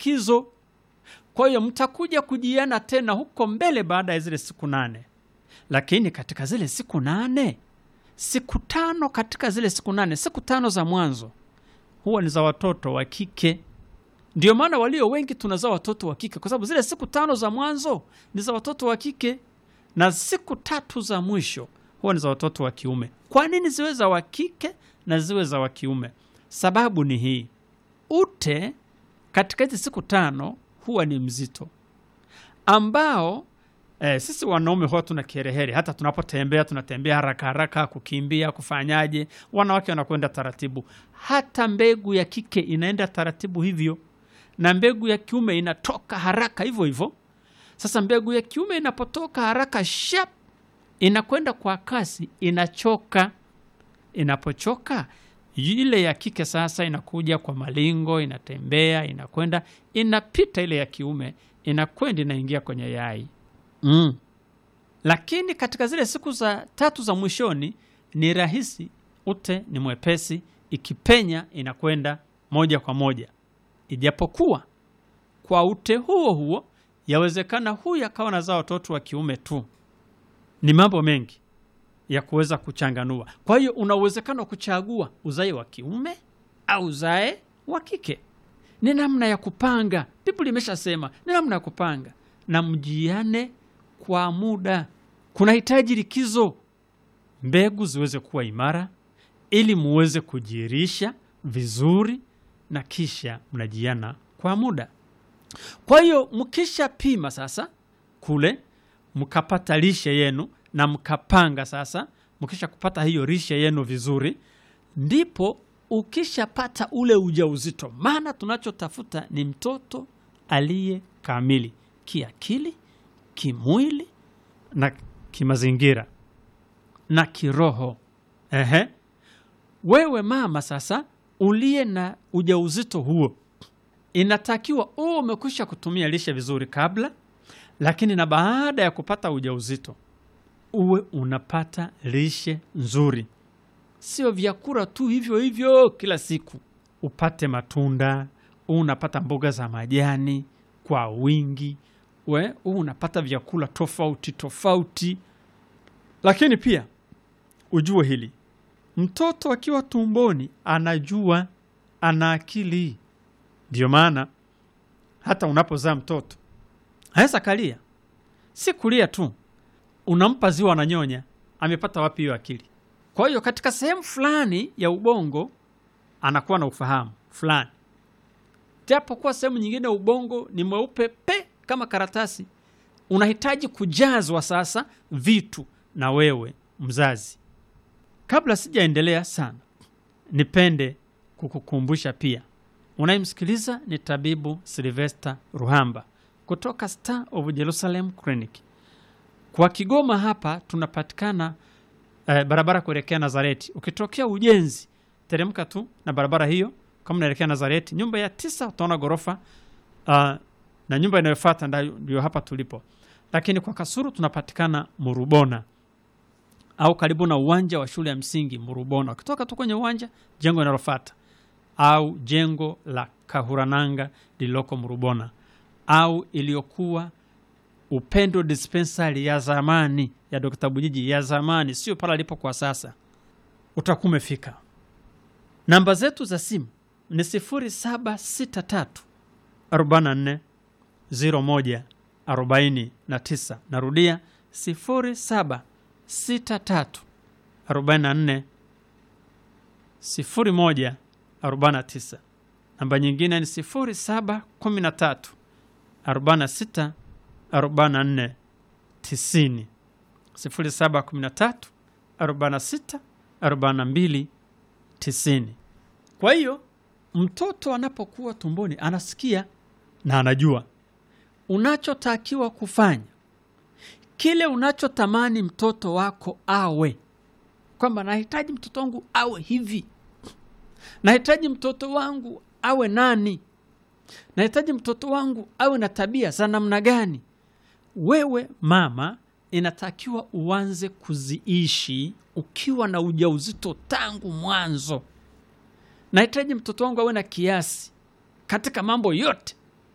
likizo. Kwa hiyo mtakuja kujiana tena huko mbele baada ya zile siku nane, lakini katika zile siku nane, siku tano katika zile siku nane, siku tano za mwanzo huwa ni za watoto wa kike. Ndio maana walio wengi tunazaa watoto wa kike, kwa sababu zile siku tano za mwanzo ni za watoto wa kike na siku tatu za mwisho huwa ni za watoto wa kiume. Kwa nini ziwe za wa kike na ziwe za wa kiume? Sababu ni hii: ute katika hizi siku tano huwa ni mzito, ambao eh, sisi wanaume huwa tuna kiherehere. Hata tunapotembea tunatembea haraka haraka, kukimbia, kufanyaje. Wanawake wanakwenda taratibu. Hata mbegu ya kike inaenda taratibu hivyo, na mbegu ya kiume inatoka haraka hivyo hivyo. Sasa mbegu ya kiume inapotoka haraka shap, inakwenda kwa kasi, inachoka. Inapochoka ile ya kike sasa inakuja kwa malingo, inatembea, inakwenda, inapita ile ya kiume, inakwenda, inaingia kwenye yai mm. Lakini katika zile siku za tatu za mwishoni ni rahisi, ute ni mwepesi, ikipenya inakwenda moja kwa moja, ijapokuwa kwa ute huo huo yawezekana huyu akawa nazaa watoto wa kiume tu. Ni mambo mengi ya kuweza kuchanganua. Kwa hiyo una uwezekano wa kuchagua uzae wa kiume au uzae wa kike. Ni namna ya kupanga. Biblia imeshasema ni namna ya kupanga, na mjiane kwa muda. Kunahitaji likizo, mbegu ziweze kuwa imara, ili muweze kujirisha vizuri, na kisha mnajiana kwa muda. Kwa hiyo mkisha pima sasa kule mkapata lishe yenu na mkapanga sasa, mkisha kupata hiyo lishe yenu vizuri, ndipo ukishapata ule ujauzito, maana tunachotafuta ni mtoto aliye kamili kiakili, kimwili na kimazingira na kiroho. Ehe, wewe mama sasa uliye na ujauzito huo inatakiwa uwe umekwisha kutumia lishe vizuri kabla, lakini na baada ya kupata ujauzito uwe unapata lishe nzuri, sio vyakula tu hivyo hivyo kila siku. Upate matunda, uwe unapata mboga za majani kwa wingi, we uwe unapata vyakula tofauti tofauti. Lakini pia ujue hili, mtoto akiwa tumboni anajua, ana akili ndio maana hata unapozaa mtoto aweza kalia, si kulia tu, unampa ziwa ananyonya. Amepata wapi hiyo akili? Kwa hiyo katika sehemu fulani ya ubongo anakuwa na ufahamu fulani, japo kuwa sehemu nyingine ya ubongo ni mweupe pe kama karatasi. Unahitaji kujazwa sasa vitu na wewe mzazi. Kabla sijaendelea sana, nipende kukukumbusha pia Unayemsikiliza ni tabibu Silvester Ruhamba kutoka Star of Jerusalem Clinic. Kwa Kigoma hapa tunapatikana eh, barabara kuelekea Nazareti. Ukitokea ujenzi, teremka tu na barabara hiyo, kama unaelekea Nazareti, nyumba ya tisa utaona ghorofa uh, na nyumba inayofuata ndio hapa tulipo. Lakini kwa Kasuru tunapatikana Murubona au karibu na uwanja wa shule ya msingi Murubona. Ukitoka tu kwenye uwanja, jengo linalofuata au jengo la Kahurananga lililoko Murubona au iliyokuwa Upendo dispensari ya zamani ya Dr. Bujiji ya zamani, sio pale alipo kwa sasa, utakuwa umefika. Namba zetu za simu ni 0763 44 01 49. Narudia 0763 44 01 49. Namba nyingine ni 0713 46 44 90. 0713 46 42 90. Kwa hiyo mtoto anapokuwa tumboni anasikia na anajua unachotakiwa kufanya, kile unachotamani mtoto wako awe, kwamba nahitaji mtoto wangu awe hivi nahitaji mtoto wangu awe nani, nahitaji mtoto wangu awe na tabia za namna gani. Wewe mama, inatakiwa uanze kuziishi ukiwa na ujauzito tangu mwanzo. Nahitaji mtoto wangu awe na kiasi katika mambo yote,